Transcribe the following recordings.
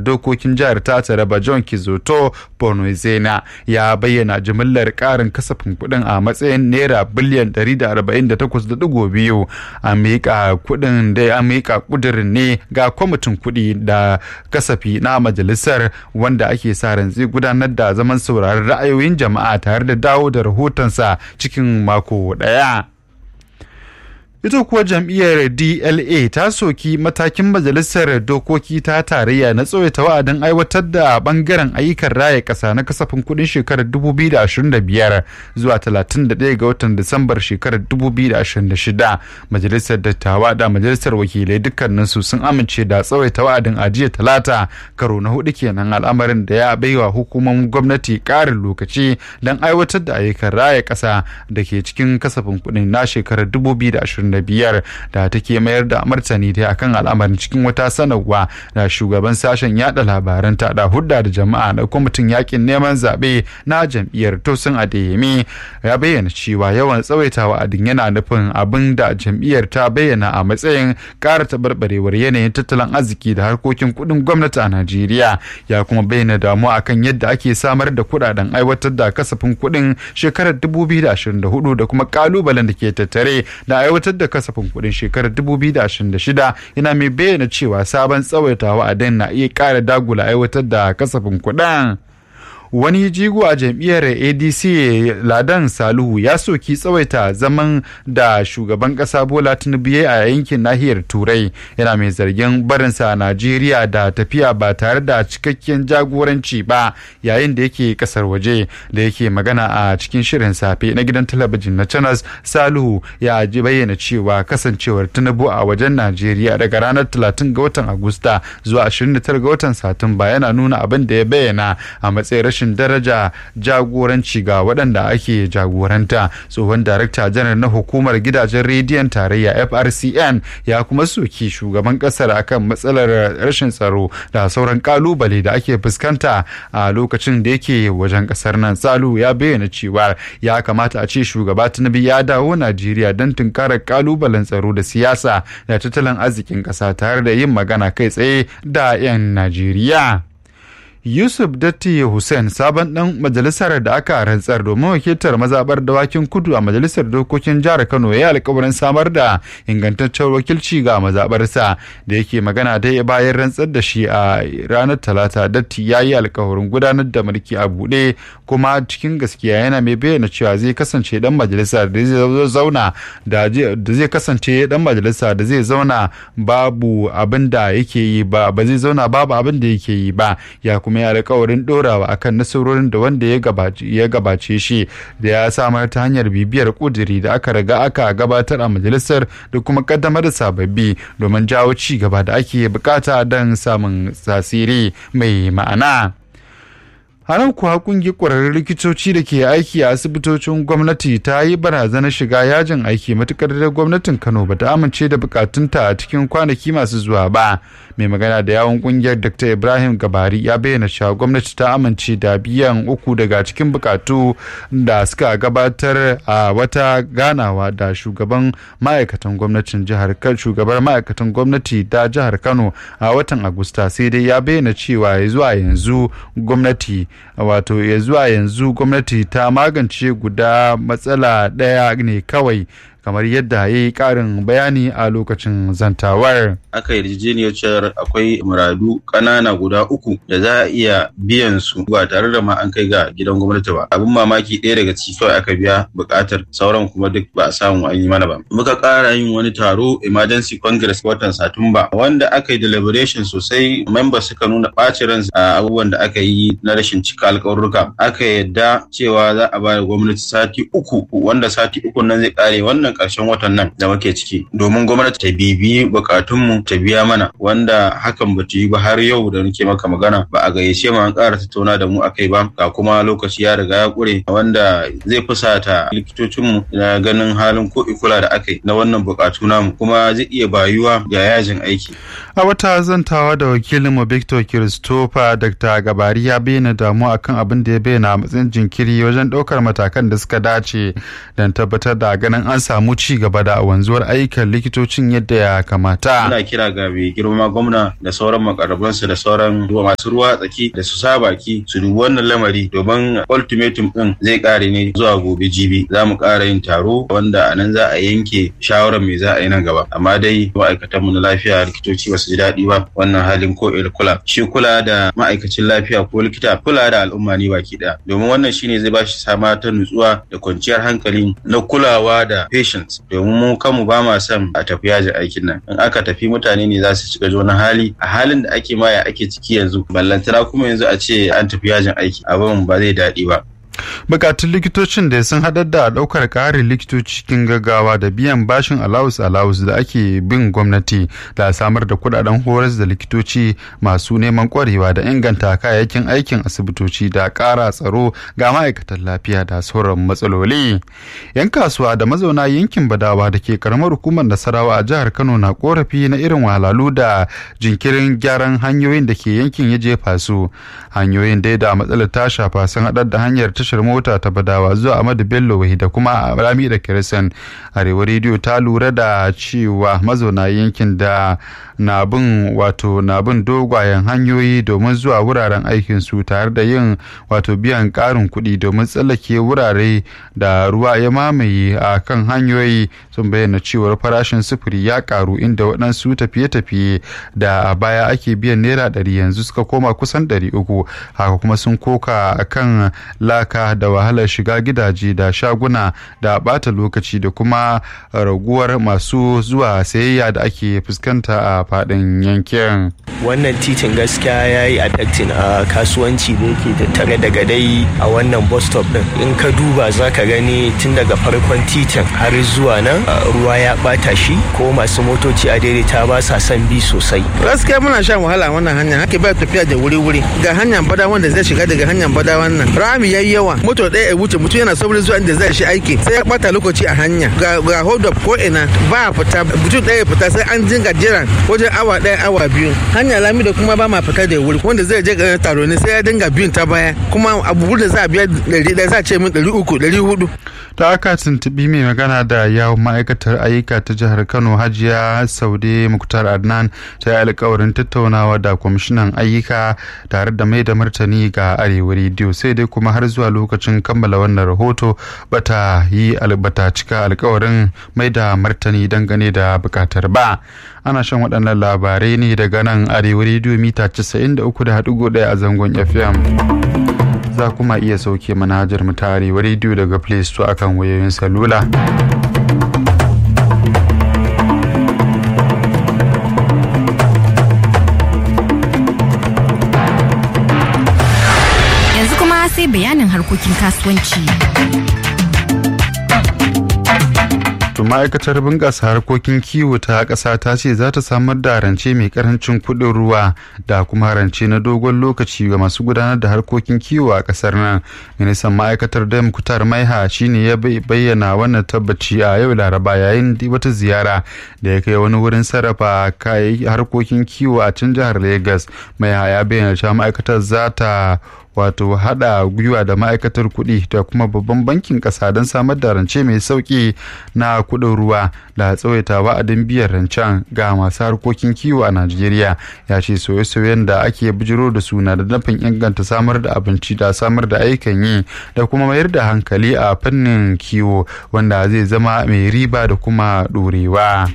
dokokin jihar ta taraba john kizoto bornoizena ya bayyana jimillar karin kasafin kuɗin a matsayin naira biliyan 148.2 a miƙa kuɗin da ya miƙa ƙudurin ne ga kwamitin kuɗi da kasafi na majalisar wanda ake sa ran zai gudanar da zaman sauraron ra'ayoyin jama'a tare da dawo da rahotonsa cikin mako ɗaya. ita kuwa jam'iyyar dla ta soki matakin majalisar dokoki ta tarayya na tsawaita wa'adin aiwatar da bangaren ayyukan raya kasa na kasafin kudin shekarar 2025 zuwa 31 ga watan disambar shekarar 2026 majalisar dattawa da majalisar wakilai dukkaninsu sun amince da tsawaita wa'adin ajiya talata karo na hudu kenan al'amarin da ya baiwa hukumomin gwamnati karin lokaci don aiwatar da ayyukan raya kasa da ke cikin kasafin kudin na shekarar 2025 biyar da take mayar da martani dai akan al'amarin cikin wata sanarwa da shugaban sashen yada labaran ta da hudda da jama'a na kwamitin yakin neman zaɓe na jam'iyyar tosin adeyemi ya bayyana cewa yawan tsawaitawa adin yana nufin abin da jam'iyyar ta bayyana a matsayin ƙara taɓarɓarewar yanayin tattalin arziki da harkokin kuɗin gwamnati a najeriya ya kuma bayyana damuwa akan yadda ake samar da kuɗaɗen aiwatar da kasafin kuɗin shekarar 2024 da kuma ƙalubalen da ke tattare da aiwatar da kasafin kuɗin shekarar 2026 yana mai bayyana cewa sabon tsawaitawa a na iya ƙara dagula aiwatar da kasafin kuɗin. wani jigo a jam'iyyar adc ladan saluhu ya soki tsawaita zaman da shugaban kasa bola tinubu a yankin nahiyar turai yana mai zargin barinsa a najeriya da tafiya ba tare da cikakken jagoranci ba yayin da yake kasar waje da yake magana a cikin shirin safe na gidan talabijin na channels saluhu ya bayyana cewa kasancewar tinubu a wajen najeriya daga ranar 30 ga watan agusta zuwa 29 ga watan satumba yana nuna abin da ya bayyana a matsayin rashin daraja jagoranci ga waɗanda ake jagoranta tsohon darakta janar na hukumar gidajen rediyon tarayya frcn ya kuma soki shugaban ƙasar akan matsalar rashin tsaro da sauran kalubale da ake fuskanta a lokacin da yake wajen ƙasar nan salu ya bayyana cewa ya kamata a ce shugaba tinubu ya dawo najeriya don tunkarar kalubalen tsaro da siyasa da tattalin arzikin ƙasa tare da yin magana kai tsaye da 'yan najeriya Yusuf Datti Hussein sabon ɗan majalisar da aka rantsar domin wakiltar mazaɓar dawakin kudu a majalisar dokokin jihar Kano ya alkawarin samar da ingantaccen wakilci ga mazaɓarsa da yake magana dai bayan rantsar da shi a ranar talata Datti ya yi alkawarin gudanar da mulki a buɗe kuma cikin gaskiya yana mai bayyana cewa zai kasance ɗan majalisa da zai zauna da zai kasance ɗan majalisa da zai zauna babu abin da yake yi ba ba zai zauna babu abin da yake yi ba ya kuma ya alkawarin dorawa akan nasarorin da wanda ya gabace shi da ya samar ta hanyar bibiyar kuduri da aka riga aka gabatar a majalisar da kuma kaddamar da sababbi domin jawo ci gaba da ake bukata don samun tasiri mai ma'ana. haran kuwa kungiyar kwararrun likitoci da ke aiki a asibitocin gwamnati ta yi barazanar shiga yajin aiki matukar da gwamnatin kano ba ta amince da bukatunta a cikin kwanaki masu zuwa ba mai magana da yawon kungiyar dr ibrahim gabari ya bayyana cewa gwamnati ta amince da biyan uku daga cikin bukatu da suka gabatar a wata ganawa da shugaban ma'aikatan gwamnatin jihar kano shugabar ma'aikatan gwamnati ta jihar kano a watan agusta sai dai ya bayyana cewa ya zuwa yanzu gwamnati wato ya zuwa yanzu gwamnati ta magance guda matsala ɗaya ne kawai kamar yadda ya yi ƙarin bayani a lokacin zantawar. Aka yarjejeniyar cewar akwai muradu ƙanana guda uku da za a iya biyan su ba tare da ma an kai ga gidan gwamnati ba. Abin mamaki ɗaya daga ciki kawai aka biya buƙatar sauran kuma duk ba a samu an yi mana ba. Muka ƙara yin wani taro emergency congress watan Satumba wanda aka yi deliberation sosai members suka nuna ɓacin ransu a abubuwan da aka yi na rashin cika alƙawarruka. Aka yadda cewa za a ba da gwamnati sati uku wanda sati uku nan zai ƙare wannan ƙarshen watan nan da muke ciki domin gwamnati ta bibiyi bukatunmu ta biya mana wanda hakan ba ta yi ba har yau da nake maka magana ba a gayyace mu an ƙara tattauna da mu akai ba ga kuma lokaci ya riga ya ƙure wanda zai fusata likitocinmu na ganin halin ko ikula da aka yi na wannan bukatu namu kuma zai iya bayuwa ga yajin aiki. A wata zantawa da wakilinmu Victor Christopher Dr. Gabari ya bayyana damuwa akan abin da ya bayyana a matsayin jinkiri wajen ɗaukar matakan da suka dace don tabbatar da ganin an samu samu ci gaba da wanzuwar ayyukan likitocin yadda ya kamata muna kira ga mai girma gwamna da sauran makarabansu da sauran masu ruwa tsaki da su sa baki su dubi wannan lamari domin ultimatum din zai kare ne zuwa gobe jibi za mu kara yin taro wanda a nan za a yanke shawarar me za a yi nan gaba amma dai ma'aikatan mu na lafiya likitoci ba su ji daɗi ba wannan halin ko kula shi kula da ma'aikacin lafiya ko likita kula da al'umma ne baki ɗaya domin wannan shine zai ba shi sama ta nutsuwa da kwanciyar hankali na kulawa da patients domin mu kanmu ba ma son a tafi yajin aikin nan in aka tafi mutane ne za su shiga wani hali a halin da ake maya ake ciki yanzu ballantana kuma yanzu a ce an tafi yajin aiki abin ba zai daɗi ba bukatun likitocin da sun haɗar da ɗaukar ƙarin likitoci cikin gaggawa da biyan bashin alawus alawus da ake bin gwamnati da samar da kudaden horas da likitoci masu neman kwarewa da inganta kayayyakin aikin asibitoci da ƙara tsaro ga ma'aikatan lafiya da sauran matsaloli yan kasuwa da mazauna yankin badawa da ke karamar hukumar nasarawa a jihar kano na korafi na irin wahalhalu da jinkirin gyaran hanyoyin da ke yankin ya jefa su hanyoyin dai da matsalar ta shafa sun haɗar da hanyar tashar mota ta badawa zuwa Ahmadu Bello wahi da kuma Rami da Kirisan Arewa rediyo ta lura da cewa mazauna yankin da na bin wato na bin dogwayen hanyoyi domin zuwa wuraren aikin su tare da yin wato biyan karin kuɗi domin tsallake wurare da ruwa ya mamaye a kan hanyoyi sun bayyana cewar farashin sufuri ya karu inda waɗansu tafiye-tafiye da a baya ake biyan naira ɗari yanzu suka koma kusan ɗari uku haka kuma sun koka kan laka da wahalar shiga gidaje da shaguna da bata lokaci da kuma raguwar masu zuwa sayayya da ake fuskanta a fadin yankin wannan titin gaskiya ya yi affecting a kasuwanci da yake tattare daga dai a wannan bus stop din in ka duba za ka gani tun daga farkon titin har zuwa nan ruwa ya bata shi ko masu motoci a daidaita ba sa son bi sosai gaskiya muna shan wahala wannan hanya haka ba tafiya da wuri-wuri ga hanyar bada wanda zai shiga daga hanyar bada wannan rami yayi yawa moto ɗaya ya wuce mutum yana saurin zuwa inda zai shi aiki sai ya bata lokaci a hanya ga ga hold up ko ina ba fita mutum ɗaya fita sai an dinga jiran wajen awa ɗaya awa biyu hanya lami da kuma ba ma fita da wuri wanda zai je ga taro ne sai ya dinga biyun ta baya kuma abu da za a biya ɗari ɗaya za a ce min ɗari uku ɗari hudu. ta aka tuntuɓi mai magana da yawon ma'aikatar ayyuka ta jihar kano hajiya saude muktar adnan ta yi alkawarin tattaunawa da kwamishinan ayyuka tare da mai da martani ga arewa rediyo sai dai kuma har zuwa lokacin kammala wannan rahoto bata yi bata cika alkawarin mai da martani dangane da bukatar ba ana shan waɗannan labarai ne daga nan arewa rediyo mita 93.1 a zangon fm za kuma iya sauke manhajar mu ta arewa rediyo daga play store akan wayoyin salula yanzu kuma sai bayanin harkokin kasuwanci to ma'aikatar bunƙasa harkokin kiwo ta ƙasa ta ce za ta samar da rance mai karancin kuɗin ruwa da kuma rance na dogon lokaci ga masu gudanar da harkokin kiwo a ƙasar nan ministan ma'aikatar dam kutar maiha shine ya bayyana wannan tabbaci a yau laraba yayin wata ziyara da ya kai wani wurin sarrafa harkokin kiwo a can jihar lagos maiha ya bayyana cewa ma'aikatar za ta wato hada gwiwa da ma'aikatar kuɗi da kuma babban bankin ƙasa don samar da rance mai sauƙi na kuɗin ruwa da tsawaita wa'adin biyan rancen ga masu harkokin kiwo a najeriya ya ce sauye-sauyen da ake bijiro da su na da nufin inganta samar da abinci da samar da aikan yi da kuma mayar da hankali a fannin kiwo wanda zai zama mai riba da kuma ɗorewa.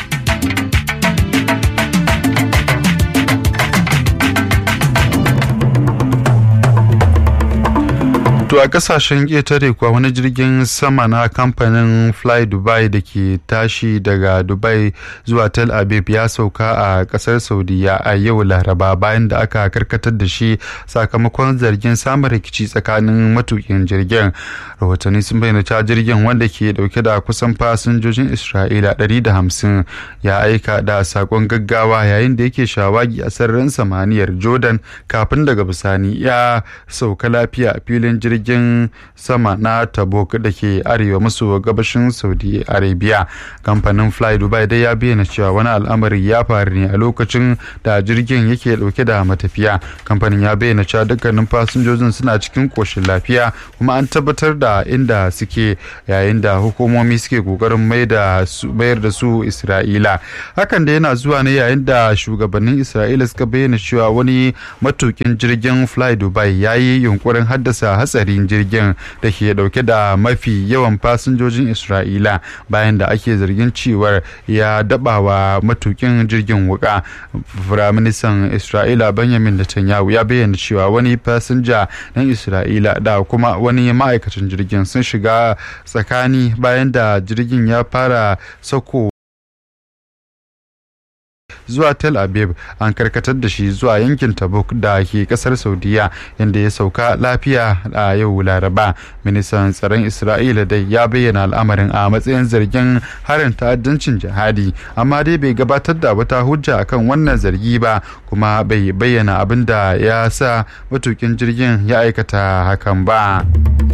To a kasashen ƙetare kuwa wani jirgin sama na kamfanin Fly Dubai da ke tashi daga Dubai zuwa Tel Aviv ya sauka a ƙasar Saudiya a yau Laraba bayan da aka karkatar da shi sakamakon zargin samun rikici tsakanin matukin jirgin. Rahotanni sun bayyana cewa jirgin wanda ke dauke da kusan fasinjojin Isra'ila 150 ya aika da sakon gaggawa yayin da yake shawagi a sararin samaniyar Jordan kafin daga bisani ya sauka lafiya a filin jirgin jirgin sama na tabuk da ke arewa maso gabashin saudi arabia kamfanin fly dubai dai ya bayyana cewa wani al'amari ya faru ne a lokacin da jirgin yake dauke da matafiya kamfanin ya bayyana cewa dukkanin fasinjojin suna cikin koshin lafiya kuma an tabbatar da inda suke yayin da hukumomi suke kokarin mayar da su isra'ila hakan da yana zuwa ne yayin da shugabannin isra'ila suka bayyana cewa wani matukin jirgin fly dubai ya yi yunkurin haddasa hatsarin jirgin da ke dauke da mafi yawan fasinjojin isra'ila bayan da ake zargin cewar ya dabawa matukin jirgin wuka firaministan isra'ila benjamin netanyahu ya bayyana cewa wani fasinja na isra'ila da kuma wani ma'aikacin jirgin sun shiga tsakani bayan da jirgin ya fara sako zuwa tel aviv an karkatar da shi zuwa yankin tabuk da ke kasar saudiya yadda ya sauka lafiya a yau laraba ministan tsaron isra'ila dai ya bayyana al'amarin a matsayin zargin harin ta'addancin jihadi amma dai bai gabatar da wata hujja akan wannan zargi ba kuma bai bayyana abin da ya sa matukin jirgin ya aikata hakan ba.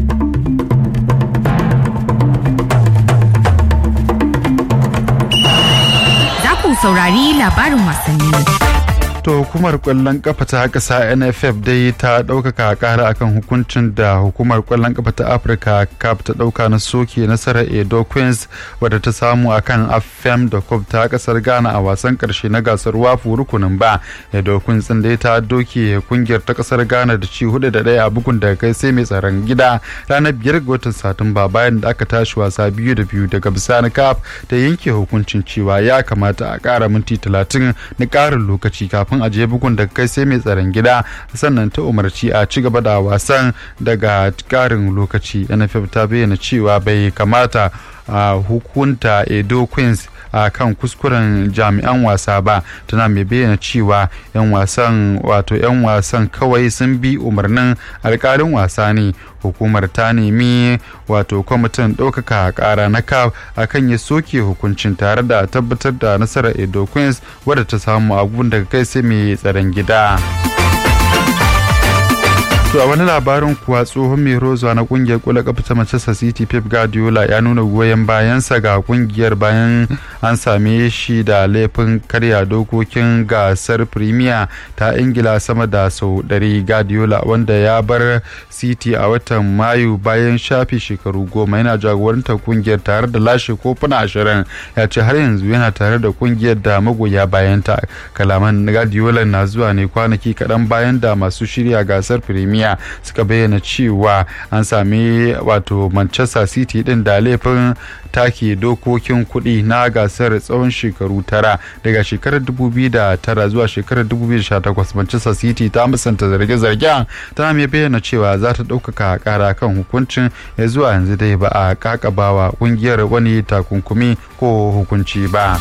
saurari labarin wasanni. To hukumar kwallon kafa ta ƙasa NFF dai ta ɗaukaka ƙara akan hukuncin da hukumar kwallon kafa ta Afirka CAF ta ɗauka na soke nasarar Edo Queens wadda ta samu akan AFM da Cup ta ƙasar Ghana a wasan ƙarshe na gasar wafu rukunin ba. Edo Queens ɗin dai ta doke kungiyar ta ƙasar Ghana da ci hudu da ɗaya a bugun daga kai sai mai tsaron gida ranar biyar ga watan Satumba bayan da aka tashi wasa biyu da biyu daga bisani CAF ta yanke hukuncin cewa ya kamata a ƙara minti talatin na ƙarin lokaci kafin kafin a je bugun daga kai sai mai tsaron gida sannan ta umarci a ci gaba da wasan daga karin lokaci nff ta bayyana cewa bai kamata a hukunta edo queens a kan kuskuren jami'an wasa ba tana mai bayyana cewa 'yan wasan wato 'yan wasan kawai sun bi umarnin alkalin wasa ne hukumar ta nemi wato kwamitin ɗaukaka ƙara na caf akan ya soke hukuncin tare da tabbatar da nasarar edo queens wadda ta samu abubuwan daga kai sai mai tsaron gida. To a wani labarin kuwa tsohon mai rozuwa na kungiyar kula kafa ta Manchester City Pep Guardiola ya nuna goyon bayansa ga kungiyar bayan an same shi da laifin karya dokokin gasar Premier ta Ingila sama da sau ɗari Guardiola wanda ya bar City a watan Mayu bayan shafi shekaru goma yana jagorantar kungiyar tare da lashe kofuna ashirin ya ce har yanzu yana tare da kungiyar da magoya bayanta kalaman Guardiola na zuwa ne kwanaki kaɗan bayan da masu shirya gasar Premier duniya suka bayyana cewa an sami wato manchester city din da laifin take dokokin kuɗi na gasar tsawon shekaru tara daga shekarar 2009 zuwa shekarar 2018 manchester city ta musanta zarge-zargen tana mai bayyana cewa za ta ɗaukaka ƙara kan hukuncin ya zuwa yanzu dai ba a kakabawa ƙungiyar wani takunkumi ko hukunci ba.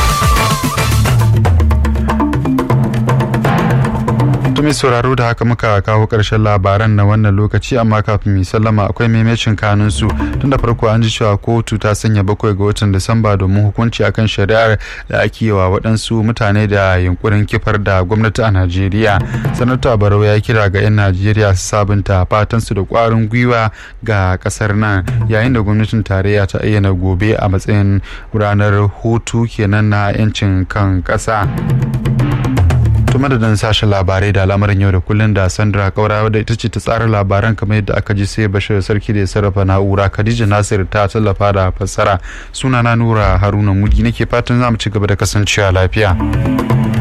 mai sauraro da haka muka kawo ƙarshen labaran na wannan lokaci amma kafin mu sallama akwai maimacin kanun su tun da farko an ji cewa kotu ta sanya bakwai ga watan disamba domin hukunci akan shari'ar da ake yi wa waɗansu mutane da yunkurin kifar da gwamnati a najeriya sanata barau ya kira ga 'yan najeriya su sabunta fatan su da ƙwarin gwiwa ga ƙasar nan yayin da gwamnatin tarayya ta ayyana gobe a matsayin ranar hutu kenan na 'yancin kan ƙasa. to madadin sashen labarai da al'amarin yau da kullun da sandra kaura wadda ita ce ta tsara labaran kamar yadda aka ji sai bashir sarki da ya sarrafa na'ura khadija nasir ta tallafa da fassara sunana nura haruna mugi nake fatan za mu ci gaba da kasancewa lafiya.